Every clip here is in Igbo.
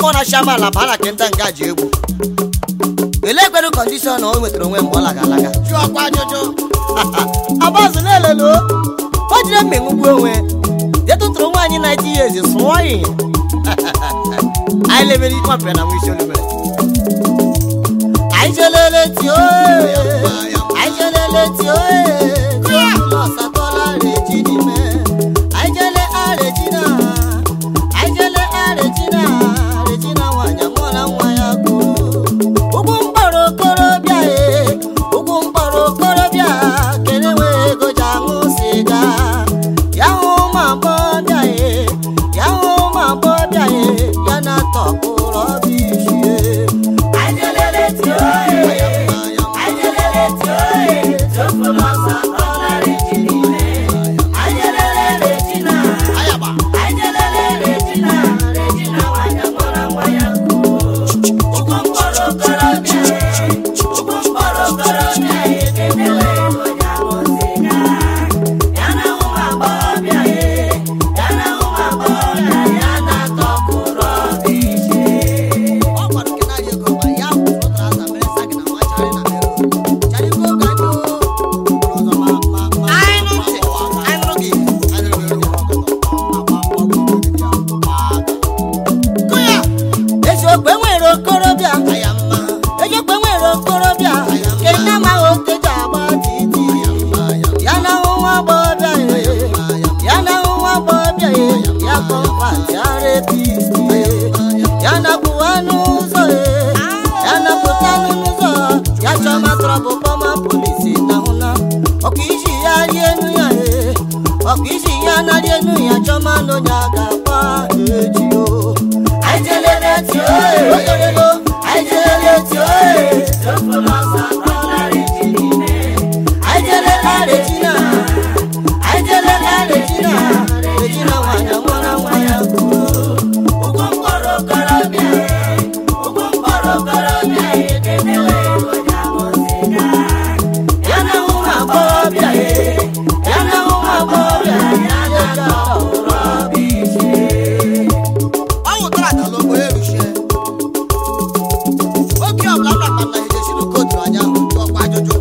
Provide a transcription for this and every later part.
nwa na-achị amaala bara kenta nga ji egwu elee kwedu kọndishọn o nwetara onwe mgbe ọ laga alaga jụọkwa ajụjụ agbazụ na-elelo o jiri mmengwugwu onwe je tụtụrụ nwaanyị na-eti ya ezi sụọ ihe anyị lebere ikpe ọpịa na nwa isi olubere anyị jelele tio anyị jelele tio ụlọ satọla reji n'ime anyị jele arejina anyị jele arejina rejina nwanyị amụọla nwa ya kwuru ugwu mkpọrọ okorobịa e ugwu mkpọrọ okorobịa kere nwee ego ji aṅụ siga ya hụ ụmụ agbọbịa e ya hụ ụmụ agbọbịa e ya na-atọpụrụ ọbịa isi e ayaba ọ gwara kenari ego ma ya kwụrụ traza mere sa gị na nwa charị na mere charị ego ka ndị ụzọ ma ma ma anyị nụ ntị anyị nụrụ gị anyị nụrụ gị kụya eziokwu enwere okorobịa eziokwu enwere okorobịa nke nne amaghị oteji agba titi ya na ahụ nwa agbọghọbịa ya na ahụ nwa agbọghọbịa ya kọmpat ya repisti ya napụwa n'ụzọ ya napụta n'ụzọ ya chọma trọbụ kpọma polisi nahụna ọkụ isi ya rie enu ya ọkụ isi ya na rie enu ya chọma n'onye a ga-akpa eji o otorego anyị jelele tio anyị jelela regina anyị jelela regina regina nwanyị nwara nwa ya ya na ụmụ agbọghọbịa ya na ụmụ agbọghọbịa ya na-atọpụrụ ọbịa isi ọnwụ tara atala ogbo eruchie oge ọbụla m rakpata na ejesi n'okotu anya ọkwa ajụjụ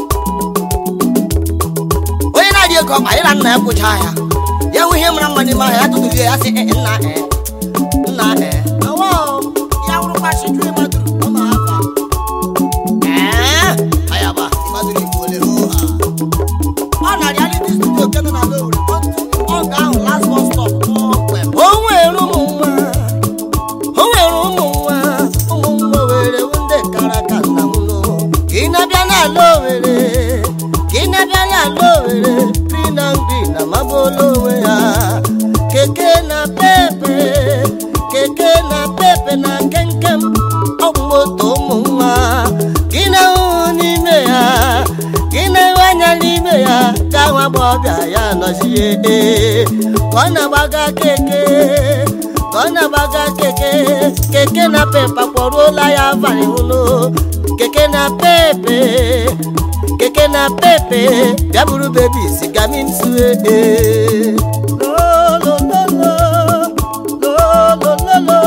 onye na-adị ego ọkpa ịra nna ya kwụcha ya ya hụ ihe mara mma n'ime ahịa ya tụtụrụ ya sị "Eh, nna eh, nna eh." Awa o, ya wụrụkwa shiju ịmadụrụ ọma afa Eh, ayaba ịmadụrụ igbo ole hoo ha ọ na reality studio nke nọ na Lowry ọ ga ahụ last bus stop kpọmkwem o nwere ụmụ nwa o nwere ụmụ nwa ụmụ nwa were ndị kara ka nna m nụ ka ị na-abịa n'ala owere ka ị na-abịa n'ala owere ri na nri na magbuola onwe ya keke na pepe keke na pepe na nkenkem ọgwụ moto ụmụ nwa gị na-ahụhụ n'ime ya gị na-enwe anya n'ime ya ka nwa agbọghọbịa ya nọzie ee ka ọ na-agbaga keke ka ọ na-agbaga keke keke na pepe kpọruola ya abalị hụnụ keke na pepe keke na pepe bịa buru bebi sigami nsu ee lolololo lolololo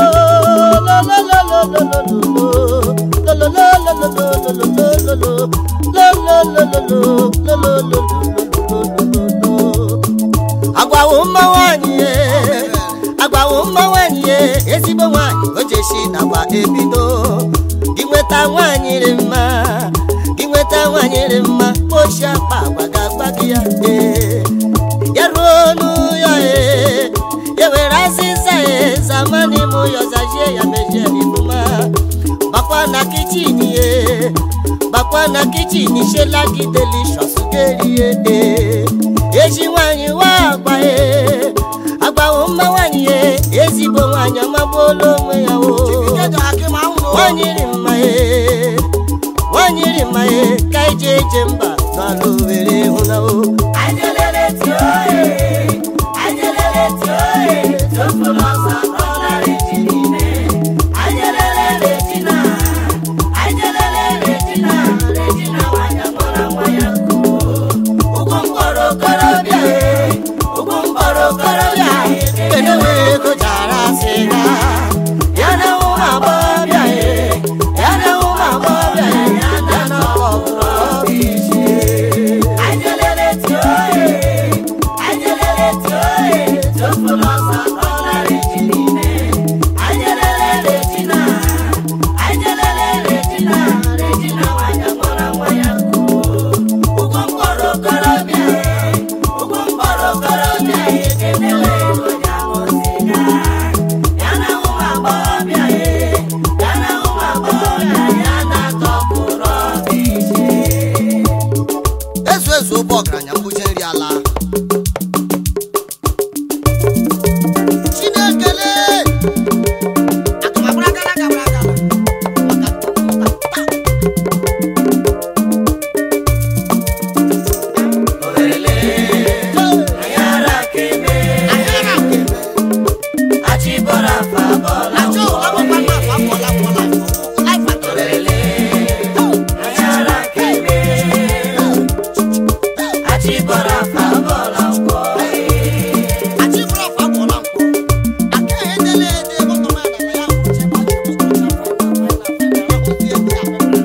agwawo mma nwanyị ye agwawo mma nwanyị ye ezigbo nwanyị o jeshi nakwa ebido gị nweta nwanyị rị mma gị nweta nwanyị rị mma ochi akpa agwa ga-agba gị ya ee ya ruo n'ụyọ ee ya were azịza ee zamani mụ yọzajie ya mejie n'ifuma bakwa na kichin ye bakwa na kichin shela gị delishọs gerie ee eji nwanyị wa agba ee agbawo mma nwanyị ye ezigbo nwanyị amagbuola onwe ya o nwanyị rị mma ee nwanyị rị mma ee ka ije eje mba n'ala owere hụnawo okorobịa kedu wee ego jara sịga ya na ụmụ ezu obe ọgaranya mbuje nri ala chinekele akụmakwara akara akara akara maka ayara keme Acho, amo pa ma fa bola bola. Ai fa tole. Achi bra fa bola ko. Ake edele de ko to ma da ya ko che ba ko ko cha fa na fa na fa na ko tie dia.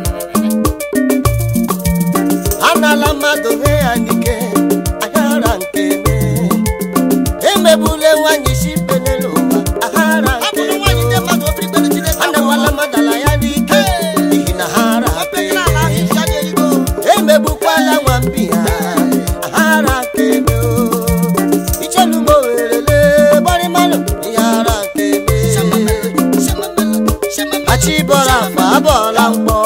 anala mmadụ nye ya n'ike aghara nke me emegbula nwanyị isi pelele ụwa aghara Abu nke no wa ni de ma do pri bele chide ka. anawala madala ya n'ike n'ihi na ha ara Ape kila la hi ake sha de igo. emegbukwala nwambi ha aghara nke me o ichelu m owerele gbarimanụ ihe ara nke Shama me mele, shama mele, shama mele. achịbọrọ afọ abọọla mkpọ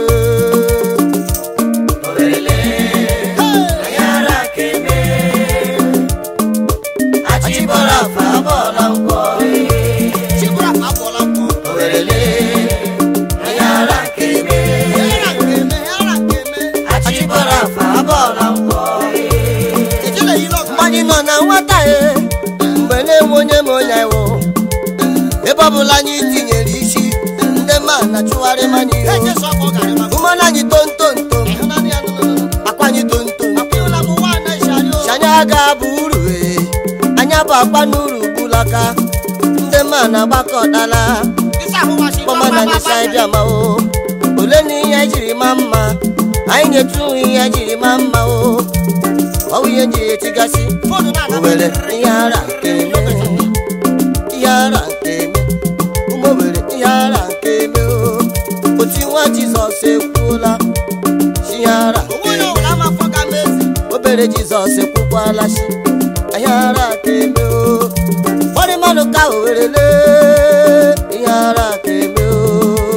achịbọrọ afọ abọọla mkpọ Chi bra fa bola ko. owerele Ayara keme, ayara keme. achịbọrọ afọ abọọla mkpọ Ejele yi lo mgbe anyị nọ na nwata e mgbe na-enwe onye ma onye iwu ebe ọbụla anyị tinyere isi ndị ma na-achụgharị manya Eje ihe so ko gari ma. ụmụnna anyị tontonto Ehuna ni anu no no. akwa anyị tontonto Akila mu wa na shari o. anyị aga bụ uru ee anya bụ akpa n'uru gbulaka ndị ma na-agbakọtala Isa hu wa shi kpọma na anyị sa bịa ma o ole na ihe anyị jiri ma mma anyị nyetu ihe anyị jiri ma mma o ọ bụ ihe njiri etigasị Fonu na na. owere ihe ara nke eme ihe ara nke eme ụmụ owere ihe ara nke eme o otu nwa jizọs ekwuola chi ihe ara nke Owo yo eme la ma fo ka mezi. obere jizọs ekwukwala chi ihe ara ka eme o ụfọdụ mmadụ ka o werele ihe ara ka eme o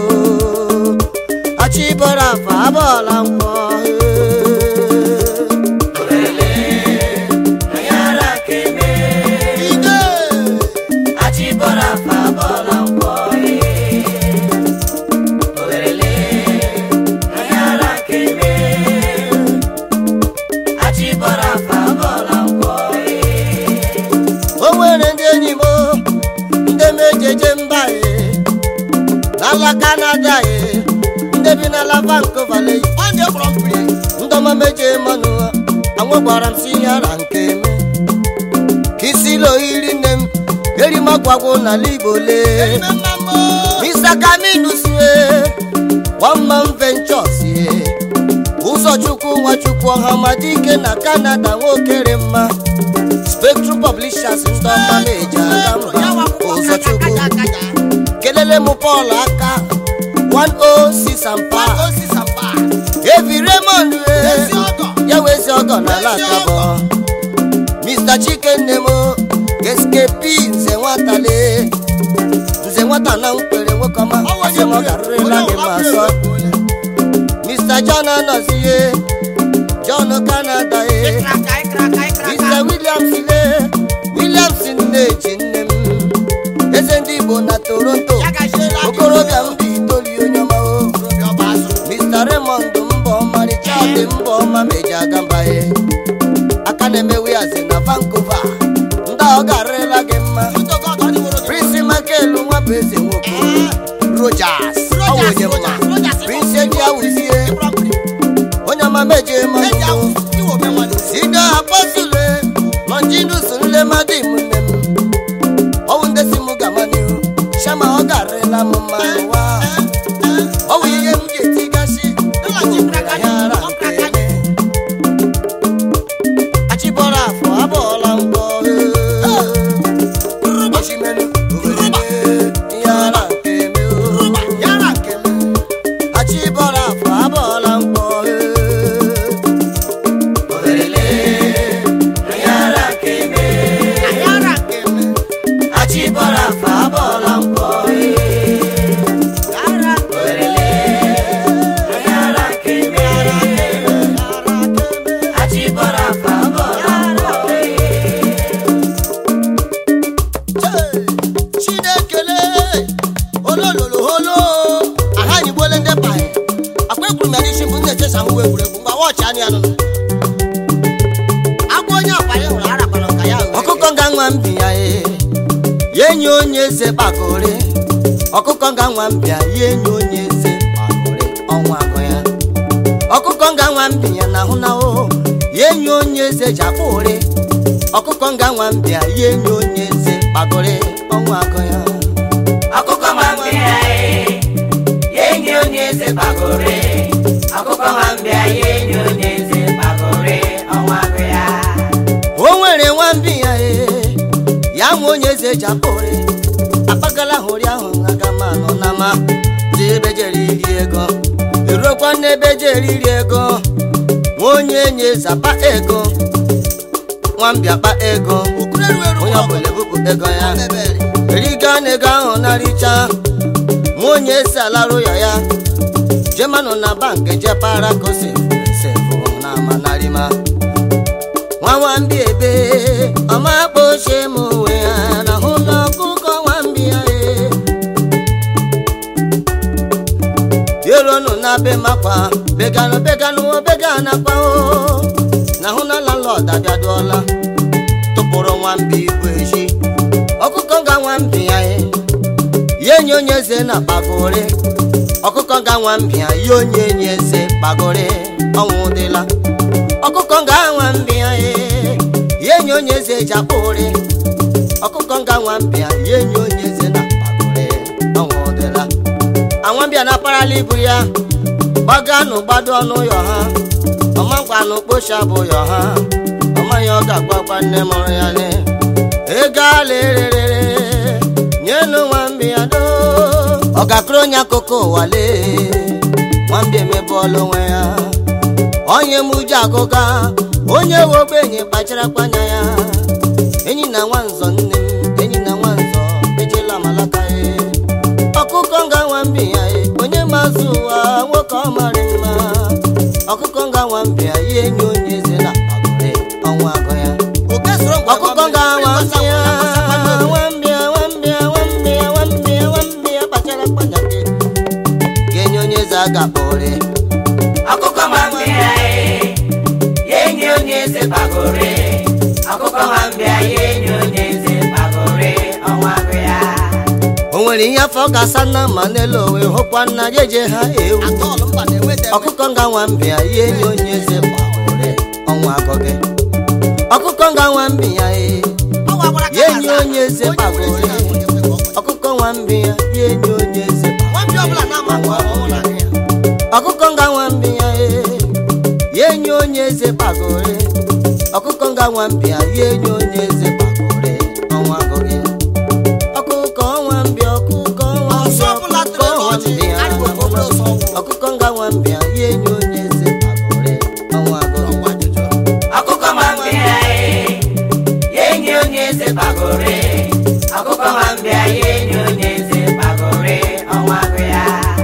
achịbọrọ afọ abọọla nkwọ Ide. achịbọrọ afọ abọọla nkwọ achịbọrọ afọ abọọla nkwọ o nwere ndị enyi m ndị mejeje mba e n'ala kanada e ndị bi n'ala vancouver le On the from free. ndọma meje mmanụ anwụ gbara m si ihe ara nke me ka isi lo iri nne m eri m ọgwagwụ n'ala igbo lee Ime mambo. Mr. Kaminu sie One Man Ventures ye Ụzọchukwu Nwachukwu Ọhamadike na Canada nwokere mma Spectrum Publishers ndị ọma na-eji aga mba Ụzọchukwu kelele m Paul aka 106 ampa Osi sampa. Evi Raymond Ezi we ọgọ. ya wezi ọgọ n'ala akabọ Mr. Chikenne m SKP nze nwatale nze nwata na nkwere nwoke ọma asị m ọ garịrịla gị ma sọ Mr. John anọzie John Canada e Ikraka ikraka ikraka. Mr. Williams le Williams nneji nne m eze ndị Igbo na Toronto Ya ga shela. okorobịa mba itoli onye ọma o Okorobịa ọba azụ. Mr. Raymond mbọ ọmarịcha dị mbọ ọma meji aga mba e aka na-eme wiazi na Vancouver ndị ọ garịrịla gị mma Uto God, ọ dị woro gị. Prince Michael nwa bụ eze nwoke Rogers ọ bụ onye mma Rogers, Rogers, Prince Eji Awuzie From free. onye ọma meje Eji mmanụ awụ. Iwo me nwanne. sida apọsụle lọnjinus nlemadi m nne m ọwụ ndị si m gama n'ihu shama ọ garịla m mma n'ụwa ọwụ ihe m ga-etigasị yara nke achịbọrọ afọ abọọla mkpọ osimiri owerere yara nke me Yara nke m. achịbọrọ afọ abọọla mkpọ Ayara nke m. achịbọrọ afọ abọọla mkpọ anụ ya nụnụ agwa onye akwa ya hụrụ arakwana ka ya were. ọkụkọ nga nwa mbi ya ee ya enyi onye eze kpakọrị ọkụkọ nga nwa mbịa ya enyi onye eze kpakọrị ọnwa agụ ya ọkụkọ nga nwa mbi ya na ahụ na o ya enyi onye eze ji akpụ ụrị ọkụkọ nga nwa mbịa ya enyi onye eze kpakọrị ọnwa agụ ya ọkụkọ nwambịa ya enyi onye eze kpagore ọkụkọ nwambịa ya enyi onye eze kpagore ọnwa agụ ya o nwere nwambi ya ee ya nwe onye eze ji akpụ ụrị akpagala hụrị ahụ aga ma nọ na ma dị ebe jere iri ego erukwa n'ebe jere iri ego nwa onye enyi zapa ego nwambịa kpa ego Ukwuru eru onye ọgụ. ọbụla ebupụ ego ya Mebere. eriga na ego ahụ na-aricha nwa onye esi alarụ ya ya jemanụ na bank jepara ka o sefu na amanarima nwa nwambi ebe ọma kpochie m onwe ya na hụlọ ọkụkọ nwambi ya e yeronu na be makwa beganụ beganụ bega nakwa o na hụ na landlord abịaduola tụpụrụ nwambi ibu echi ọkụkọ nga nwambi ya e ya enyi onye eze na kpagore ọkụkọ nga nwambi ya ya onye enyi eze kpagore ọnwụ dịla ọkụkọ nga nwambi ya e ya enyi onye eze ji akpụrị ọkụkọ nga nwambi ya ya enyi onye eze na kpagore ọnwụ dịla anwambịa na parala ibu ya gbaganụ gbado ọnụ ụyọ ha ọmagwanụ kpocha bụ ụyọ ha ọmaghị ọ ga-agbakwa nne mụrụ ya ne ego ala ererere nyenu nwambi ya do ọ ga-akụrụ onye akụkọ ụwa lee nwambi emebụọla onwe ya onye m uju agụga onye we ogbenye kpachara anya ya enyi na nwanzọ nne m enyi na nwanzọ ejela malaka ya ọkụkọ nga nwambi ya e, onye mazụ ụwa nwoke ọ mara mma ọkụkọ nga nwambi ya ya enyi onye eze na akpagore ọnwa agụ ya Oke soro ngwa ọkụkọ nga nwambi ya nwambi ya nwambi ya nwambi ya nwambi ya nwambi ya kpachara akpanya gị ga-enye onye eze a ga-akpọrị ọkụkọ nwambịa ya enyi onye eze kpagore ọkụkọ nwambịa ya enyi onye eze kpagore ọnwa agụ ya o nwere ihe afọ ga-asa nna ma n'elu owe hụkwa nna ya eje ha ewu Atọọlụ mba na-enweta enwe. ọkụkọ nga nwambi ya ya enyi onye eze kpagore ọnwa agụ gị ọkụkọ nga nwambi ya e Ọwa gwara ka ya ha enyi aza. onye eze Onye nwere ezi kpagore na nwunye kwe ka ọ kọrọ. ọkụkọ nwambi ya ya enyi onye eze Nwambi ọbụla na-ama akwa ọhụụ na ahụ ya. ọkụkọ nga nwambi ya e ya enyi onye eze kpagore ọkụkọ nga nwambi ya ya enyi onye eze kpagore ọnwa agụghị ọkụkọ nwambi ọkụkọ nwambi Ọsọ ọbụla ọkụkọ tụrụ n'ọchị, nwambi ya adịghị ka obere ọsọ ọgwụ. ọkụkọ nga nwambi ya ya enyi onye eze kpagore ọnwa agụghị Ọgwụ ajụjụ. ọkụkọ nwambịa ya enyi onye eze kpagore ọkụkọ nwambịa ya enyi onye eze kpagore ọnwa agụ ya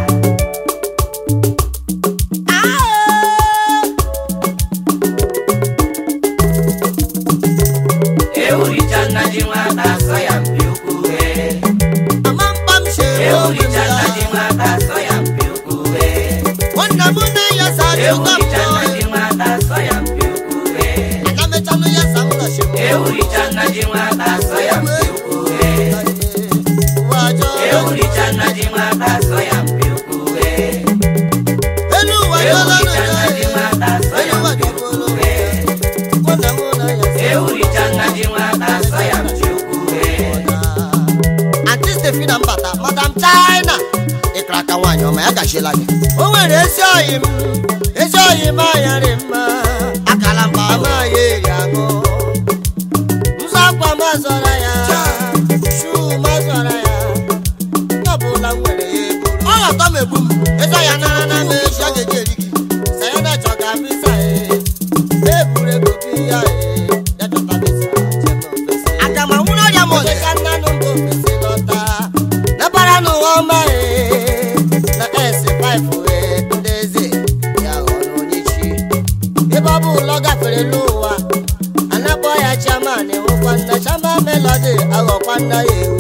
ewuricha nna ji nwata sọ ya mpi ukwu wee Ama mkpa m chere obi m ewuricha nna ji ya. nwata sọ ya mpi ukwu wee Nwanna m na ya sa ajụga m ewuricha nna nọ. ji nwata sọ ya mpi ukwu wee Aga mechanụ ya sa m na shi m. ewuricha nna ji nwata sọ ya mpi ukwu wee Ụwa ajọ. ewuricha nna ji nwata sọ ya mpi ukwu wee Elu ụwa ajọla na ewuricha nna ya. ji nwata sọ ya Elu ụwa mpi jọgburu ukwu m. wee nwanna m na ya ewuricha nna ji nwata sọ ya mpi ukwu wee Aunty Stefina Mbata, Madam China. Ịkara aka nwaanyị ọma ya gachiela gị. o nwere ezi oyi m ezi oyi m anyarị mma Akala mba ahụ. amaghị eri aṅụ nzọ akwa m azọra ya shuu m azọra ya onye ọbụla m nwere ya eburu Ọ ghọtọ m egbu m. ego ya nara na m eji Ya ga-eji eri gị. sayana chọga visa e eburu ego bi ya e ya chọta visa jem ofesi Aga m anwụrụ ọrịa m Onye ọzọ. ka nna nụ mba ofesi lọta nabara n'ụwa ọma e na S5 e ndị eze ya ghọrọ onye chi ebe ọ bụ ụlọ gafere n'ụwa anakpọ ya chairman nwekwa nna chairman melody aghọkwa nna ya ewu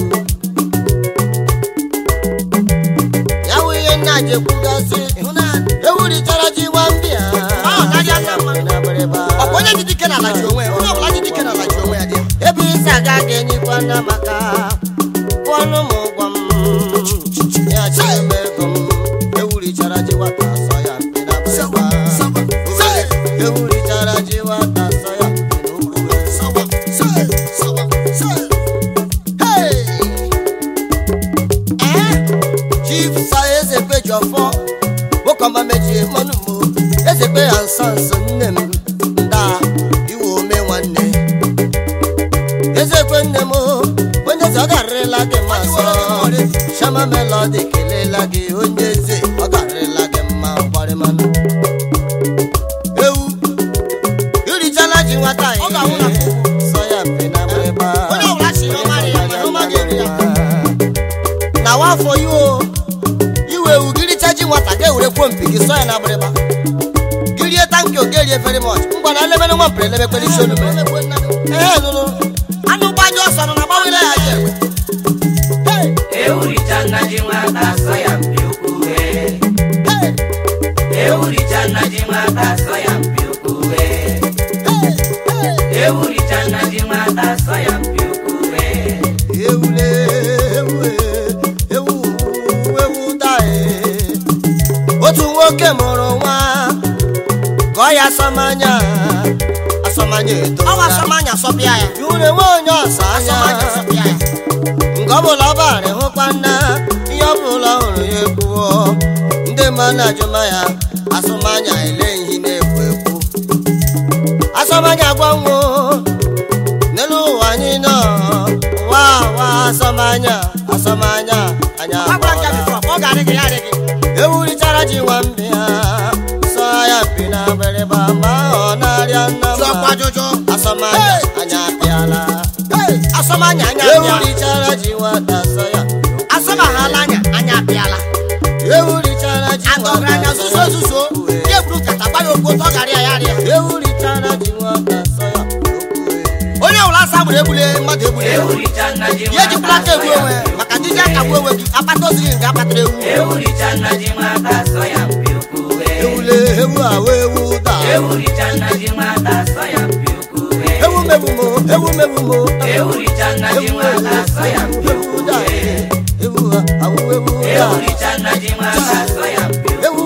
ya wụ ihe nna ji ekwugasị ewurichara ji nwambịa Ọ gaghị ya nna mma ọ bụ onye ji dike n'ala ji onwe ya onye ọbụla ji dike n'ala ji onwe ya dị ya ebe isi aga ga-enyekwa nna maka pụọnụ m ụgwọ m ya chiri m ego m ewurichara ji nwata sọ ya mpi na Sawa, sawa, Owere, ewurichara ji nwata sọ ya mpi n'ukwu sawa sawa sawa sawa hey chief sa ezekwe ji ọfọ nwokeọma mechie mmanụ mo ezekwe ya nso nso nne m nda iwe ome nwanne ezekwe nne m onye eze ọ garịrịla gị mma sọ shama melodi kelela gị onye eze ọ garịrịla gị mma gbarịmanụ ewu irichala ji nwata Ọ ga-anwụ na ihe sọ ya mpe na mgbịrịgba Onye ọbụla si na ọ marị ya, mana ọ maghị eri ya. na wafọ ya o iwe ewu giricha ji nwata ga-ewere kwuo mpi gị sọ ya na agbịrịgba girie tanki ogerie very much ngwa na elemere nwa mpere elemekwere isi olu mere ee nụrụ anụ gbanye ọsọ nọ na gbawere ya ji egbe ewuricha nna ji nwata sọ ya mpi ukwu wee ewuricha nna ji nwata sọ ya mpi ukwu wee ewuricha nna ji nwata sọ ya mpi ukwu wee ewule ewu ewu ewu dae otu nwoke mụrụ nwa gọọ ya asọmanya asọmanya edo ọwa asọmanya sọpịa ya ure nwe onye ọsa asọmanya anya sọpịa ya nke ọbụla ọ bara hụkwa nna ihe ọbụla ọ hụrụ ya ekwuo ndị mmadụ ajụma ya asụmanya ele ihe na-ekwu ekwu asọmanya gwanwo n'elu ụwa anyị nọ ụwa ụwa asọmanya asọmanya anya agwara nka bifọ ọ ga-adị gị ya adị gị ewurichara ji nwambịa sọ ya mpi na mgbịrịgba ma ọ na-arịa nna jụọkwa mma ajụjụ asọmanya anya apịala asọmanya anya abịala ewurichara ji nwata sọ ya asọmaghala anya anya abịala ewurichara ji agọgara anya zuzo zuzo ya eburu nkata gba ya okwu otu ọ gara ya ya rịa ewurichara ji nwata sọ ya onye ọbụla asa gburu egbule mmadụ egbule ewuricha nna ji ya ejikwala aka nwata egbu sọ ya onwe mpi maka ndị ji akagbu onwe gị akpata oziri nke akpatara ewu ewuricha nna ji nwata sọ ya mpi ukwu wee ewule ewu awa ewu da ewuricha nna ji nwata sọ ya mpi ukwu wee ewu mebumo ewu mebumo ewuricha nna ji nwata sọ ya mpi ewu ukwu da wee ewu awu ewu da ewuricha nna ji nwata sọ ya mpi ukwu ewu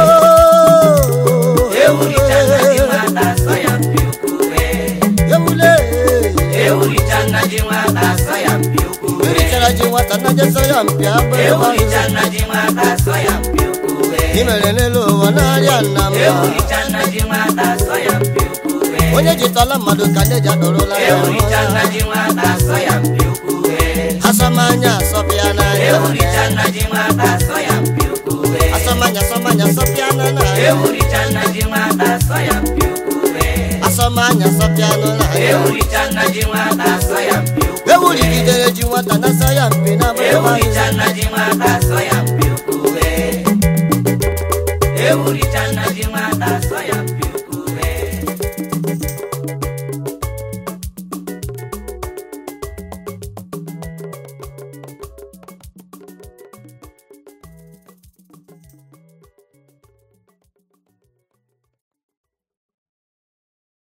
ewuricha nna ji nwata sọ ya mpi ukwu wee ewule ewuricha nna ji nwata sọ ya mpi ukwu wee ewurichara ji nwata na je sọ ya mpi agbịrịgba ewuricha nna ji nwata sọ ya mpi ukwu wee imere n'elu ụwa na-arịa nna m ewuricha nna ji nwata sọ ya mpi ukwu wee onye jitọla mmadụ ka nne ji adọrọla ya ewuricha nna ji nwata sọ ya mpi ukwu wee asọmanya asọpịa n'anya ewuricha nna ji nwata sọ ya mpi ukwu wee asọmanya asọmanya asọpịa n'anya ewuricha nna ji nwata sọ ya mpi ukwu wee asọmanya asọpịa n'anya ewuricha nna ji nwata sọ ya mpi ukwu ewurigidere ji nwata na sọ ya mpi na ewuricha nna ji nwata sọ ya mpi ukwu wee ewuricha